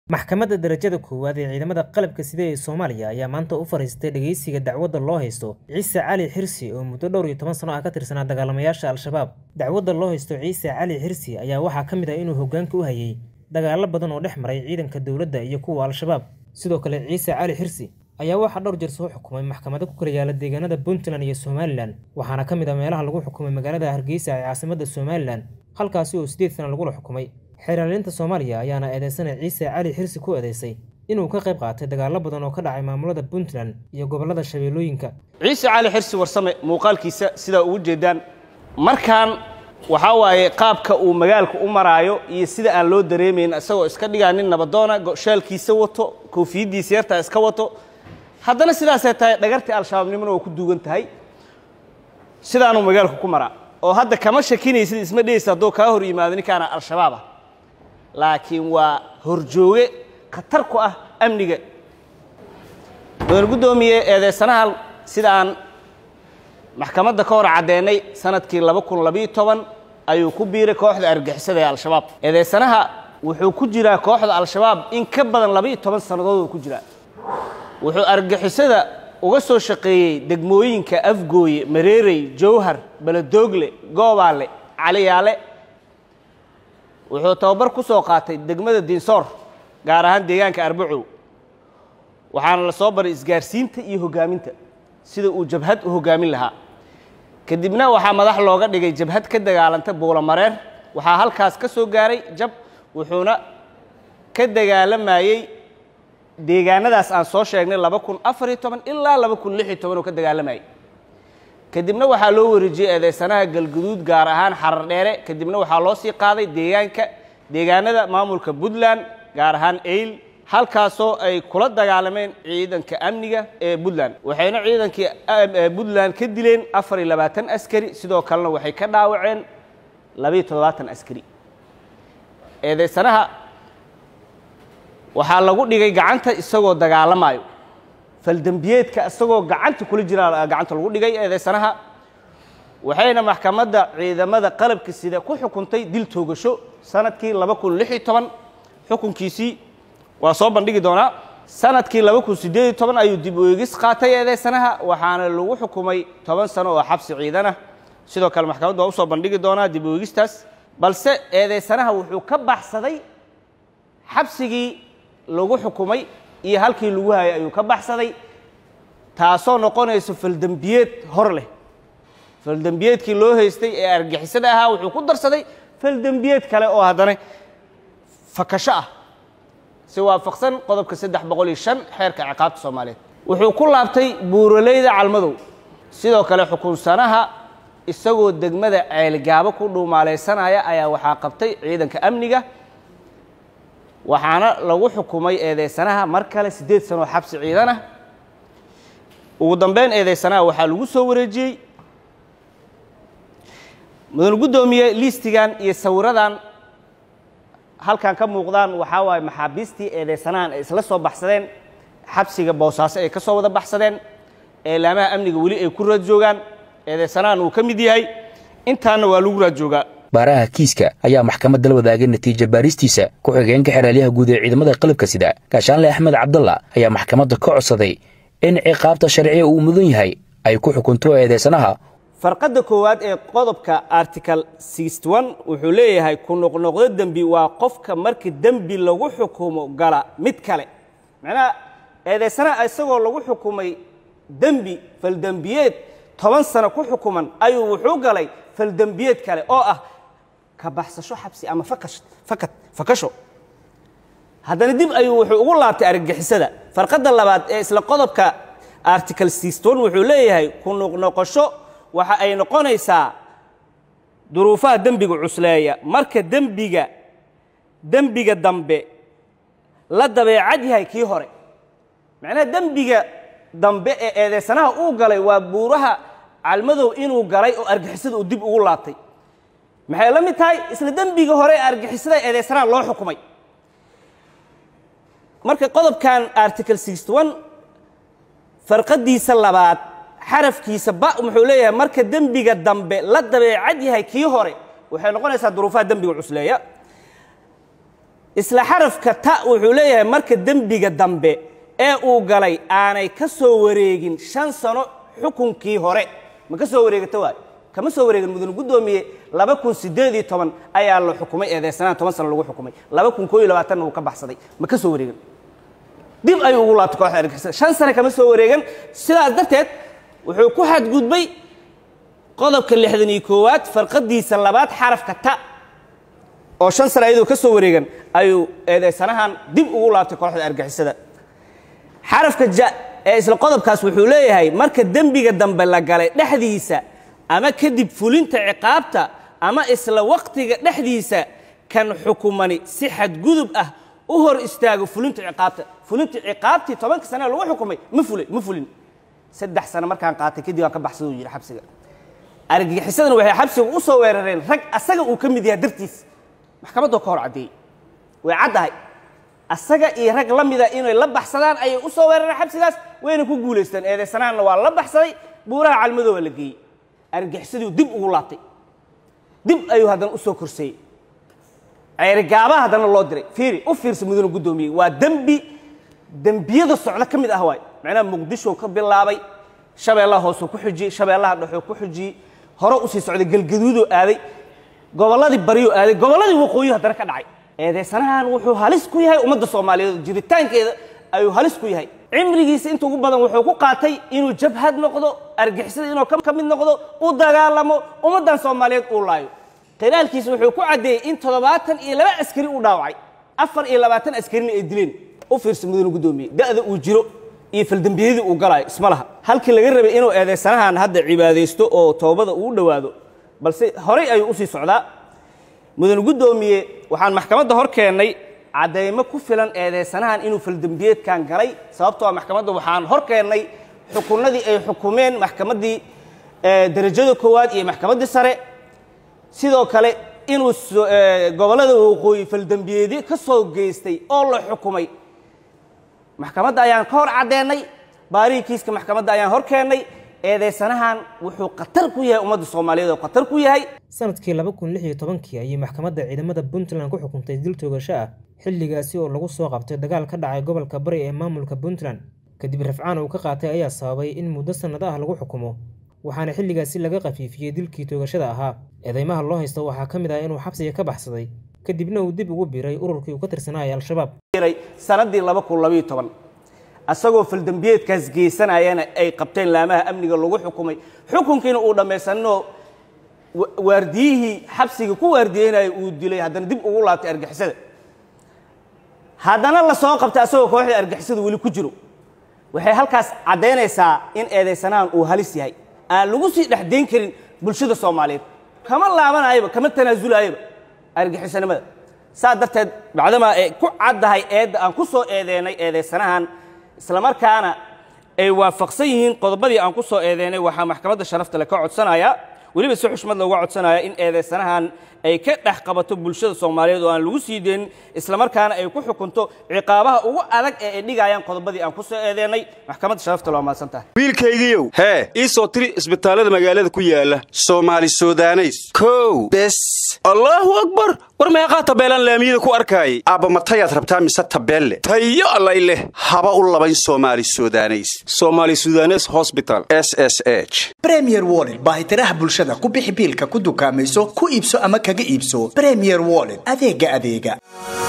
Maxkamadda Darajada Koowaad ee Ciidamada Qalabka Sida ee Soomaaliya ayaa maanta u fariistay dhageysiga dacwadda loo haysto Ciise Cali Xirsi oo muddo dhowr iyo toban sano ah ka tirsanaa dagaalamayaasha Al-Shabaab. Dacwadda loo haysto Ciise Cali Xirsi ayaa waxaa ka mid ah inuu hoggaanka u hayay dagaallo badan oo dhex maray ciidanka dowladda iyo kuwa Al-Shabaab. Sidoo kale, Ciise Cali Xirsi ayaa waxaa dhowr jeer soo xukumay maxkamado ku kala yaala deegaanada Puntland iyo Somaliland, waxaana ka mid ah meelaha lagu xukumay magaalada Hargeysa ee caasimadda Somaliland, halkaasi oo sideed sano lagula xukumay. Xeerlaalinta Soomaaliya ayaana eedeysanaya Ciise Cali Xirsi ku eedeysay inuu ka qayb qaatay dagaallo badan oo ka dhacay maamulada Puntland iyo gobollada Shabeellooyinka. ciise cali xirsi warsame muuqaalkiisa sidaa ugu jeedaan markaan waxaa waaye qaabka uu magaalka u maraayo iyo sida aan loo dareemayn isagoo iska dhigaa nin nabadoona go- shaalkiisa wato koofiyaddiisa yartaa iska wato haddana sidaasay tahay dhagartii al-shabaabnimona waa ku duugan tahay sidaanuu magaalka ku maraa oo hadda kama shakinaysid isma dhehaysa hadduu kaa hor yimaado ninkaana al-shabaab ah laakiin waa horjooge khatar ku ah amniga mudane guddoomiye eedeysanahan sida aan maxkamadda ka hor caddeennay sanadkii laba kun labiyo toban ayuu ku biiray kooxda argixisada ee al-shabaab eedeysanaha wuxuu ku jiraa kooxda al-shabaab in ka badan labiyo toban sannadood uu ku jiraa wuxuu argixisada uga soo shaqeeyey degmooyinka afgooye mareerey jowhar beledoogle goobaale caliyaale wuxuu tababar ku soo qaatay degmada dinsoor gaar ahaan deegaanka arbacow waxaana la soo baray isgaarsiinta iyo hoggaaminta sida uu jabhad u hoggaamin lahaa kadibna waxaa madax looga dhigay jabhad ka dagaalanta buulamareer waxaa halkaas ka soo gaaray jab wuxuuna ka dagaalamayey deegaanadaas aan soo sheegnay laba kun afar iyo toban ilaa laba kun lix iyo toban oo ka dagaalamayay kadibna waxaa loo wareejiyey eedeysanaha galguduud gaar ahaan xarar dheere kadibna waxaa loo sii qaaday deegaanka deegaanada maamulka puntland gaar ahaan eyl halkaasoo ay kula dagaalameen ciidanka amniga ee puntland waxayna ciidankii puntland ka dileen afar iyo labaatan askari sidoo kalena waxay ka dhaawaceen labiyo toddobaatan askari eedeysanaha waxaa lagu dhigay gacanta isagoo dagaalamayo faldembiyeedka isagoo gacanta kula jiraa gacanta lagu dhigay eedeysanaha waxayna maxkamadda ciidamada qalabka sida ku xukuntay dil toogasho sanadkii laba kun lix iyo toban xukunkiisii waa soo bandhigi doonaa sanadkii laba kun siddeed iyo toban ayuu dib u eegis qaatay eedeysanaha waxaana lagu xukumay toban sano oo xabsi ciidan ah sidoo kale maxkamaddu waa usoo bandhigi doonaa dib u eegistaas balse eedeysanaha wuxuu ka baxsaday xabsigii lagu xukumay iyo halkii lagu hayay ayuu ka baxsaday taasoo noqonayso faldembiyeed hor leh faldembiyeedkii loo haystay ee argixisada ahaa wuxuu ku darsaday faldembiyeed kale oo haddana fakasho ah si waafaqsan qodobka saddex boqol iyo shan xeerka ciqaabta soomaaliyeed wuxuu ku laabtay buuraleyda calmadow sidoo kale xukunsanaha isagoo degmada ceelgaabo ku dhuumaalaysanaya ayaa waxaa qabtay ciidanka amniga waxaana lagu xukumay eedeysanaha mar kale siddeed sanoo xabsi ciidan ah ugu dambeyn eedeysanaha waxaa lagu soo wareejiyey mudane guddoomiye liistigan iyo sawiradan halkan ka muuqdaan waxaa waaye maxaabiistii eedeysanahan ay isla soo baxsadeen xabsiga boosaaso ay ka soo wada baxsadeen eelaamaha amniga weli ay ku raad joogaan eedeysanahan uu ka mid yahay intaana waa lagu raad joogaa baaraha kiiska ayaa maxkamadda la wadaagay natiija baaristiisa ku-xigeenka xeraalyaha guud ee ciidamada qalabka sida gaashaanle axmed cabdalla ayaa maxkamadda ka codsaday in ciqaabta sharciga uu mudan yahay ay ku xukunto eedeysanaha farqadda koowaad ee qodobka article wuxuu leeyahay ku noqnoqdo dembi waa qofka marka dembi lagu xukumo gala mid kale macnaha eedeysanaha isagoo lagu xukumay dembi faldembiyeed toban sano ku xukuman ayuu wuxuu galay faldembiyeed kale oo ah ka baxsasho xabsi ama fakad fakasho haddana dib ayuu wuxuu ugu laabtay argagixisada farqadda labaad ee isla qodobka article wuxuu leeyahay ku noqnoqosho waxa ay noqonaysaa duruufaha dembiga cusleeya marka dembiga dembiga dambe la dabeecad yahay kii hore macnaha dembiga dambe ee eedeysanaha uu galay waa buuraha calmadow inuu galay oo argixisada uu dib ugu laabtay maxay la mid tahay isla dembiga hore ee argixisada eedeysanaha loo xukumay marka qodobkan article farqadiisa labaad xarafkiisa ba wuxuu leeyahay marka dembiga dambe la dabeecad yahay kii hore waxay noqonaysaa duruufaha dembiga cusleeya isla xarafka ta wuxuu leeyahay marka dembiga dambe ee uu galay aanay ka soo wareegin shan sano xukunkii hore ma ka soo wareegata waay kama soo wareegin mudane guddoomiye laba kun siddeed iyo toban ayaa la xukumay eedeysanaan toban sano lagu xukumay laba kun koo iyo labaatanna wuu ka baxsaday ma ka soo wareegin dib ayuu ugu laabtay kooxda argixisada shan sano kama soo wareegan sidaas darteed wuxuu ku xadgudbay qodobka lixdan iyo koowaad farqadiisa labaad xarafka ta oo shan sano ayadoo ka soo wareegan ayuu eedeysanahan dib ugu laabtay kooxda argixisada xarafka ja ee isla qodobkaas wuxuu leeyahay marka dembiga dambe la galay dhexdiisa ama kadib fulinta ciqaabta ama isla waqtiga dhexdiisa kan xukumani si xadgudub ah u hor istaago fulinta ciqaabta fulinta ciqaabtii tobanka sane lagu xukumay ma fulay ma fulin saddex sano markaan qaatay kadib aan ka baxsada uu yidhi xabsiga argagixisadana waxay xabsiga u soo weerareen rag asaga uu ka mid yahay dartiis maxkamaddoo ka hor caddeeyey way caddahay asaga iyo rag la mida inay la baxsadaan ayay u soo weerareen xabsigaas wayna ku guulaysteen eedeysanaanna waa la baxsaday buuraha calmadooba la geeyey argagixisaduu dib ugu laabtay dib ayuu haddana u soo korseeyey ceerigaaba haddana loo diray fiiri u fiirsa mudane guddoomiye waa dembi dembiyada socdo ka mid ah waay macnaha muqdisho ka bilaabay shabeellaha hoosuu ku xujiyey shabeellaha dhexuu ku xujiyey hore usii socday galgaduudoo aaday gobolladii baryuu aaday gobolladii waqooyi haddana ka dhacay eedeysanahan wuxuu halis ku yahay ummadda soomaaliyeed jiritaankeeda ayuu halis ku yahay cimrigiisa inta ugu badan wuxuu ku qaatay inuu jabhad noqdo argixisada inuu ka mid noqdo u dagaalamo ummaddan soomaaliyeed uu laayo qiraalkiisa wuxuu ku caddeeyey in toddobaatan iyo laba askari uu dhaawacay afar iyo labaatan askarina ay dileen u fiirsa mudane guddoomiye da'da uu jiro iyo faldembiyadii uu galaayo isma laha halkii laga rabay inuu eedeysanahan hadda cibaadaysto oo toobada uu dhowaado balse horey ayuu usii socdaa mudane guddoomiye waxaan maxkamadda hor keennay caddaymo ku filan eedeysanahan inuu faldembiyeedkan galay sababtoo maxkamadda waxaan hor keennay xukunnadii ay xukumeen maxkamaddii derajada koowaad iyo maxkamaddii sare sidoo kale inuu gobollada waqooyi faldembiyeedyo ka soo geystay oo la xukumay maxkamadda ayaan ka hor caddeennay baarihii kiiska maxkamadda ayaan hor keennay eedeysanahan wuxuu khatar ku yahay ummadda soomaaliyeed oo khatar ku yahay sanadkii laba kun lix iyo tobankii ayay maxkamadda ciidamada puntland ku xukuntay dil toogasho ah xilligaasi oo lagu soo qabtay dagaal ka dhacay gobolka bari ee maamulka puntland kadib rafcaan uu ka qaatay ayaa sababay in muddo sannad ah lagu xukumo waxaana xilligaasi laga khafiifiyey dilkii toogashada ahaa eedeymaha loo haysta waxaa ka mid ah inuu xabsiga ka baxsaday kadibna uu dib ugu biiray ururkii uu ka tirsanayay al-shabaab sannaddii laba kun labayo toban asagoo faldembiyeedkaas geysanayana ay qabteen laamaha amniga lagu xukumay xukunkiina uu dhammaysanoo waardiyihii xabsiga ku waardiyeynaya uu dilay haddana dib ugu laabtay argixisada haddana la soo qabtay asagoo kooxda argixisada weli ku jiro waxay halkaas caddaynaysaa in eedeysanahan uu halis yahay aan lagu sii dhexdayn karin bulshada soomaaliyeed kama laabanayaba kama tanaasulayaba argixisanimada saa darteed bacdamaa ay ku caddahay eedda aan ku soo eedeynay eedeysanahan islamarkaana ay waafaqsan yihiin qodobadii aan ku soo eedeynay waxaa maxkamadda sharafta le ka codsanayaa weliba si xushmad looga codsanaya in eedeysanahan ay ka dhex qabato bulshada soomaaliyeed oo aan lagu sii deynin islamarkaana ay ku xukunto ciqaabaha ugu adag ee ay dhigayaan qodobadii aan ku soo eedeynay maxkamadda sharafta loo mahadsan tahay wiilkaygiiow hee ii soo tiri isbitaallada magaalada ku yaala soomaali sudaneys kow bes allaahu akbar war meeqaa tabeelaan laamiyada ku arkaayay aabba matayaad rabtaa mise tabeelle tayo allay leh haba u labayn soomaali sudaneys soomaali sudanes hosbital s s h bremier wollet baahitiraha bulshada ku bixi biilka ku dukaamayso ku iibso ama kaga iibso bremier wollet adeega adeega